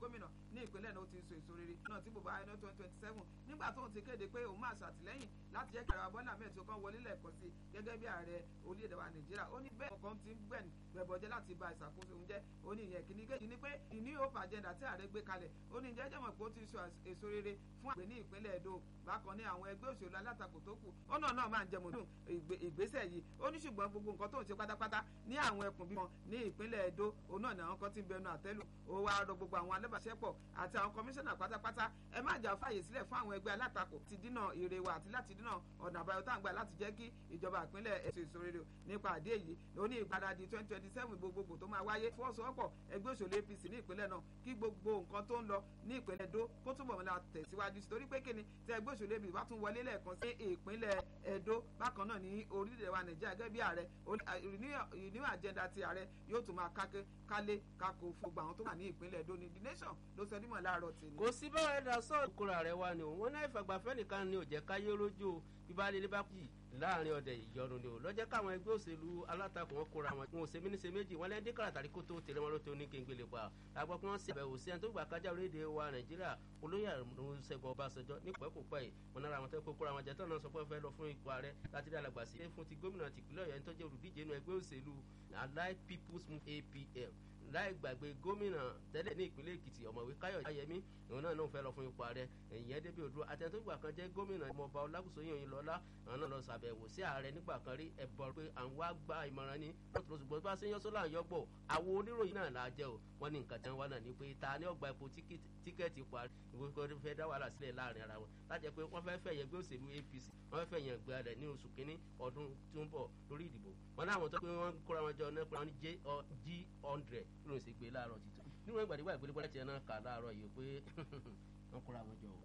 gómìnà ní ìpínlẹ̀ náà ó ti so èso rere náà tí bùbá ẹni twenty twenty seven nígbà tóun ti kéde pé òun máa ṣàtìlẹ́yìn láti jẹ́ kí ààrẹ bọ́lá ahmed tó kàn wọlé lẹ́ẹ̀kan sí gẹ́gẹ́ bí ààrẹ orílẹ̀-èdè wa nàìjíríà ó ní bẹ́ẹ̀ ọkàn ti ń gbẹ̀n gbẹ̀bọ̀jẹ́ láti ba ìṣàkóso òun jẹ́ ó ní ìyẹn kìíní kejì ni pé ìní hope agenda tí ààrẹ gbé kalẹ̀ ó ní jẹ́jẹ́ mọ̀ pé ó ti so èso rere fún àgbẹ̀ ní ìpínlẹ̀ èdò bákan ní àwọn ẹgbẹ́ òṣèlú alátakò tó kù ọ̀nà náà máa ń jẹun nínú ìgbésẹ̀ yìí ó ní ṣùgbọ́n gbogbo nǹkan tó ń ṣe pátápátá ní àwọn ẹkùn bímọ ní ìpínlẹ̀ èdò òun náà ní àwọn kan ti ń bẹnu àtẹ́lù ó wá rọ gbogbo àwọn alábàṣẹ́pọ̀ àti àwọn kọmíṣánná pátápátá ẹ má jà fàyè sílẹ̀ fún àwọn ẹgbẹ́ alátakò ti dínà ire wa àti láti dínà ọ̀nà àbáyọ tá à ń gbà láti jẹ́ kí ìjọba ìpínlẹ̀ ètò ìṣòrere nípa àdé yìí ó ní ìgbáradì twenty twenty seven gbogbogbò tó máa wáyé fọwọ́sowọ́pọ̀ ẹgbẹ́ òṣèlú apc ní ìpínlẹ̀ náà kí gbogbo nǹkan tó ń lọ ní ìpínlẹ̀ èdò kó túbọ̀ mọ́lá tẹ̀síwájú sí torí pé kíni tí ẹgbẹ́ òṣèlú apc bá tún wọlé lẹ́ẹ̀kan sí ìpínlẹ̀ èdò bákan náà ní orílẹ̀ wa nàìjíríà gẹ́gẹ́ bí ààrẹ ìníwà àjẹ́ndà ti ààrẹ yóò tún máa káké kálé kákó fún gbogbo àwọn tó wà ní ìpínlẹ̀ èdò ní the nation ló sọ dímọ̀ láàárọ̀ tì ní. kò sí báwọn ẹ̀dá sọ̀rọ̀ kóra rẹ̀ wá ni o wọn náà ìfàgbàfẹ́ nìkan ni ò jẹ́ káyé rójú bíbá lè bá kù láàrin ọdẹ ìyọnu ni o lọ́jọ́ káwọn ẹgbẹ́ òṣèlú alátakò wọn kóra wọn wọn ò ṣe mí ní ṣe méjì wọn lẹ́ndé kàràtàrí kó tó tẹ̀lé wọn ló tó ní kéńgbélé pa àgbọ̀ kí wọ́n ṣe àbẹ̀wò sí ẹni tó gbà kájà orílẹ̀-èdè wa nàìjíríà olóyè àrùnṣẹ́gun ọbásanjọ́ ní pẹ́kùpẹ́ yìí wọn nára àwọn tó kó kóra wọn jẹ́ tán náà sọ pé wọ́n fẹ́ lọ fún ipò ààrẹ láti rí alàgbà sí fún ti gómìnà tìpínlẹ̀ ọ̀yọ́ tó jẹ́ olùdíje inú ẹgbẹ́ òṣèlú allied people's move apm láì gbàgbé gómìnà tẹ́lẹ̀ ní ìpínlẹ̀ èkìtì ọ̀mọ̀wé káyọ̀ ayẹmí òun náà náà fẹ́ lọ fún ipò ààrẹ ìyẹn débi odò àtẹ̀tọ́gbà kan jẹ́ gómìnà ọmọọba ọlágùsọ̀yìn òyìnlọ́lá àwọn náà lọ sàbẹ̀wò sí ààrẹ nígbà kan rí ẹ̀bọ̀ pé àwọn wá gba ìmọ̀ràn ní lọ́tún ṣùgbọ́n bá ṣe ń yọ́sọ́ láàyò gbọ̀ àwọn oníròyìn náà là á jẹ́ o wọ́n ní nǹkan tí wọ́n wá náà ni pé ta ni ọgbà ipò tíkẹ́ẹ̀tì ipò ààrẹ ìwé kan fẹ́ dá wàhálà sílẹ̀ láàrin ara wọn láti pé wọ́n fẹ́ fẹ́ yẹn gbé òṣèlú apc wọ́n fẹ́ fẹ́ yẹn gbé rẹ̀ ní oṣù kínní ọdún tó ń bọ̀ lórí ìdìbò wọn láwọn tó pé wọ́n kóra wọn jọ náà pé wọ́n ní g hundred ló ń ṣe gbé láàárọ̀ títún nínú ìgbàdígbà ìgbélébọ́lá tiẹ̀ náà kà láàárọ̀ yìí pé wọ́n kóra wọn jọ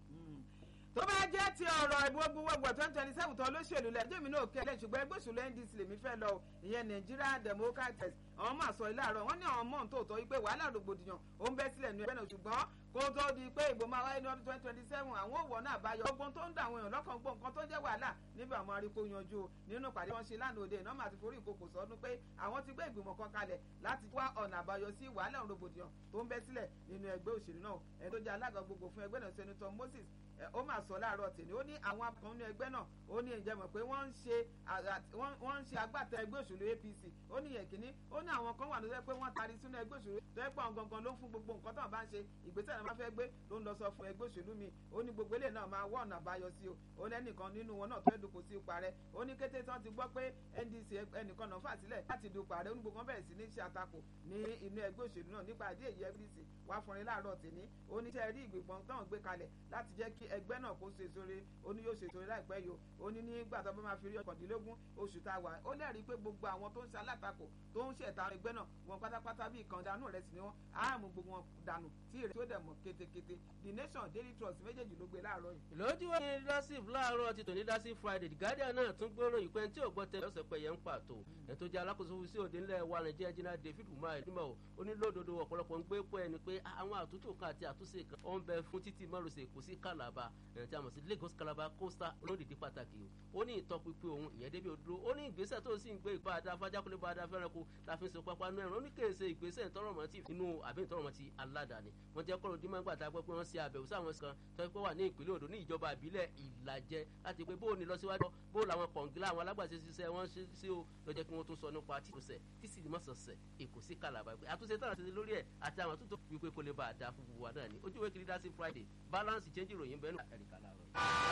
tó bá jẹ́ ti ọ̀rọ̀ ìgbógunwọ̀gbọ̀ twenty twenty seven tó olóṣèlú lẹ́jọ́ mi náà kẹ́lẹ́ ṣùgbọ́n ẹgbẹ́ òṣèlú ndc lèmi fẹ́ lọ ìyẹn nigeria democratic àwọn máa sọ ilé àárọ̀ wọ́n ní àwọn mọ̀ tó tọ́ wípé wàhálà rògbòdìyàn ó ń bẹ́ sílẹ̀ ní ẹgbẹ́ náà ṣùgbọ́n kó tó di pé ìbò máa wáyé ní ọdún twenty twenty seven àwọn òwò náà bá yọ ogun tó ń da àwọn èèyàn lọ́kàn gbọ́ nǹkan tó jẹ́ wàhálà níbi àwọn arípo yanjú nínú pàdé wọn ṣe lánàá òde ìnáwó àti forí ìkòkò sọdún pé àwọn ti gbé ìgbìmọ̀ kan kalẹ̀ láti wá ọ̀nà àbáyọ sí wàhálà rògbòdìyàn tó ń bẹ́ sílẹ̀ nínú ẹgbẹ́ òṣèlú náà ẹni tó jẹ́ alága gbogbo fún ẹgbẹ́ náà senator moses ó máa sọ láàárọ̀ tèmi ó ní àwọn akọ̀ọ́ ní ẹgbẹ́ náà ó ní ìjẹ́ mọ̀ pé wọ́n ń ṣe wọ́n ń ṣe agbátẹ ẹgbẹ́ òṣèlú apc ó ní yẹn kínní ó ní àwọn kan wà ló jẹ́ pé wọ́n taari sínú ẹgbẹ́ òṣèlú tó yẹ pé àwọn gangan ló ń fún gbogbo nǹkan tó ń bá ń ṣe ìgbésẹ̀ náà máa fẹ́ gbé ló ń lọ sọ fún ẹgbẹ́ òṣèlú mi ó ní gbogbo eléyìí náà máa wọ́ ọ̀nà àbáyọ sí o ó ní ẹnìkan nínú wọn náà tó fẹ́ dupò sí ipò ààrẹ ó ní kété tí wọ́n ti gbọ́ pé ndc ẹnìkan náà fà sílẹ̀ láti dupò ààrẹ ó ní gbogbo wọn bẹ̀rẹ̀ sí ní ṣe àtakò ní inú ẹgbẹ́ òṣèlú náà nípa àdé èyí ndc wá fúnrin láàárọ̀ tèmi ó ní sẹ́ rí ìgbìmọ̀ táwọn gbé kalẹ̀ láti jẹ́ kí ẹgbẹ́ náà kó ṣe sóore ó ní yóò ṣe sóore láìpẹ́ yìí ó ní nígbà tó bá máa fi rí ọkàndínlógún oṣù tá a wà ó lẹ́rìí pé gbogbo àwọn tó ń ṣe alátakò tó ń ṣẹ̀ta ẹgbẹ́ náà wọn pátápátá bí ìkàndánù rẹ̀ sì ni wọ́n á mú gbogbo wọn dànù tí èrè tó dẹ̀ mọ̀ kétékété the nation daily trust méjèèjì ló gbé láàárọ̀ yìí. lójú wọn ní dasif láàárọ̀ ti tòní dasif friday the guardian náà tún gbóró ìpẹ́ tí ò gbọ́ tẹ ọ̀sẹ̀ pẹ̀yẹ ń pàtó ẹ̀ tó jẹ́ alákòóso sí òde ńlẹ̀ wa nàìjíríà jìnnà david umar nímọ̀ o ó ní lódodo ọ̀pọ̀lọpọ̀ ń gbé pọ̀ ẹni pé àwọn àtúntò kan àti àtúnṣe kan ó ń bẹ fún títí márosẹ̀ kò sí calabar ẹ̀ tí a mọ̀ sí lagos calabar coastal olódìdí pàtàkì o ó ní ìtọ́pinpin òun ìyẹn débi òdúró ó ní ìgbésẹ̀ tó sì ń gbé ìbá adá fájákúlé bá adá fẹ́ràn kó la fi ń so pápá náà ó ní kèése ìgbésẹ̀ ìtọ́rọ̀mọ́ ti inú àbí ìtọ́rọ̀mọ́ ti aládàáni wọ́n jẹ́ kọ́rọ̀ dímọ̀ gbàtà pé wọ́n ṣe àbẹ̀wò sáwọn kan tó pé wà ní ìpínlẹ̀ odò ní ìjọba ìbílẹ̀ ìlàjẹ láti pé bóò ní lọ síwájú bóò làwọn kọ̀ǹgílà àwọn alágbàṣe ṣiṣẹ́ wọn ṣe sí o lọ jẹ́ kí wọ́n tó sọ nípa títúnṣẹ̀ tí sì mọ̀ sọ̀sẹ̀ èkó sí kàlàbà pé àtúnṣe tààrà ṣe lórí ẹ̀ àti àwọn àtúntò wípé kò lè bá a dá fún gbogbo wa náà ni ojú ìwé kiri dá sí friday balance change ìròyìn bẹ́ẹ̀ nù ẹ̀ríkà láàárọ̀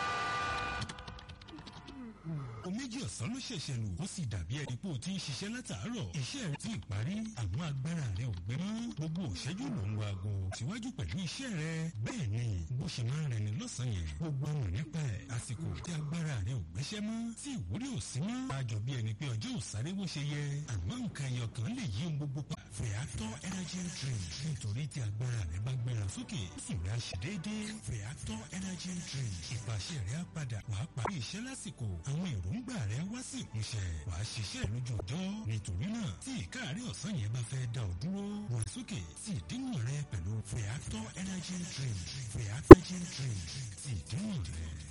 o méjì ọ̀sán ló ṣẹ̀ṣẹ̀ lù ó sì dàbí ẹni pé o ti ń ṣiṣẹ́ látàárọ̀ iṣẹ́ rẹ ti parí àwọn agbára rẹ ò gbé mọ́ gbogbo òṣẹ́jú ló ń wo aago síwájú pẹ̀lú iṣẹ́ rẹ bẹ́ẹ̀ ni bó ṣe máa ń rẹni lọ́sàn-án yẹn gbogbo ọmọ nípa ẹ̀ àsìkò tí agbára rẹ ò gbéṣẹ́ mọ́ tí ìwúrí ò sí mọ́ àjọ bí ẹni pé ọjọ́ ò sáré bó ṣe yẹ àmọ́ nǹkan ẹyọ kan lè yí ohun gbogbo pa Feather energy drink nítorí tí agbára rẹ bá gbéra sókè sùn rẹ ṣe déédéé Feather energy drink ìpàṣẹ rẹ á padà wàá parí iṣẹ́ lásìkò àwọn èròǹgbà rẹ wá sí ìmúṣẹ wàá ṣiṣẹ́ lójú ọjọ́ nítorí náà tí ìkáàrí ọ̀sán yẹn bá fẹ́ dá ọ dúró wà sókè sí ìdíwọ̀n rẹ pẹ̀lú Feather energy drink Feather energy drink sí ìdíwọ̀n rẹ.